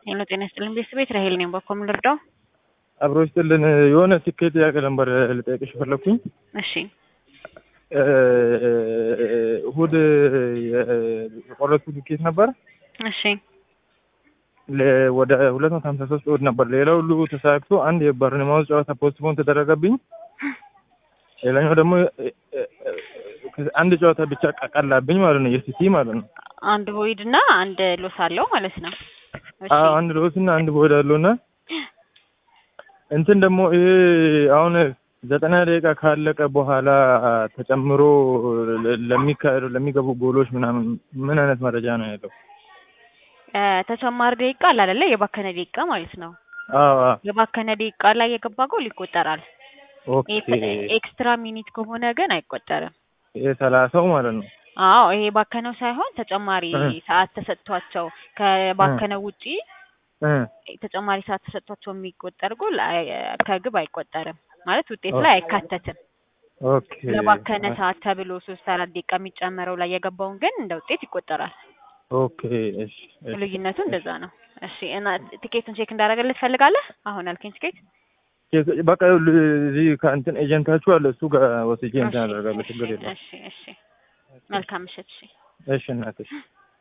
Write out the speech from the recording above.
ሄሎ ጤና ይስጥልኝ ቤተሰቤት ራሄል ነኝ። በኮ ምን ልርዳው? አብሮ ይስጥልን። የሆነ ትኬት ጥያቄ ነበር ልጠይቅሽ ፈለግኩኝ። እሺ እሑድ የቆረጥኩት ትኬት ነበር እሺ ለ- ወደ ሁለት መቶ ሀምሳ ሶስት እሑድ ነበር። ሌላው ሁሉ ተሳክቶ አንድ የበርንማውዝ ጨዋታ ፖስትፖን ተደረገብኝ። ሌላኛው ደግሞ አንድ ጨዋታ ብቻ ቀላብኝ ማለት ነው፣ የሲቲ ማለት ነው። አንድ ቦይድ እና አንድ ሎስ አለው ማለት ነው። እሺ አዎ አንድ ሎስ እና አንድ ቦይድ አለው እና እንትን ደግሞ ይሄ አሁን ዘጠና ደቂቃ ካለቀ በኋላ ተጨምሮ ለሚካሄዱ ለሚገቡ ጎሎች ምናምን ምን አይነት መረጃ ነው ያለው? እ ተጨማሪ ደቂቃ አለ አይደለ? የባከነ ደቂቃ ማለት ነው። አዎ አዎ። የባከነ ደቂቃ ላይ የገባ ጎል ይቆጠራል። ኦኬ ኤክስትራ ሚኒት ከሆነ ግን አይቆጠርም። ይሄ ሰላሳው ማለት ነው። አዎ ይሄ ባከነው ሳይሆን ተጨማሪ እ ሰዓት ተሰጥቷቸው ከባከነው ውጪ እ ተጨማሪ ሰዓት ተሰጥቷቸው የሚቆጠር ጎል አይ- ከግብ አይቆጠርም ማለት ውጤት ላይ አይካተትም። ኦኬ ለባከነ ሰዓት ተብሎ ሶስት አራት ደቂቃ የሚጨመረው ላይ የገባውን ግን እንደ ውጤት ይቆጠራል። ኦኬ እሺ እሺ ልዩነቱ እንደዛ ነው። እሺ እና ቲኬቱን ቼክ እንዳደረገልህ ትፈልጋለህ? አሁን ያልከኝ ቲኬት በቃ ይኸውልህ እዚህ ከእንትን ኤጀንታችሁ አለ እሱ ጋር ወስጄ እንትን እሺ አደርጋለሁ። ችግር እሺ የለም። እሺ እሺ መልካም ምሽት። እሺ እሺ እናትሽ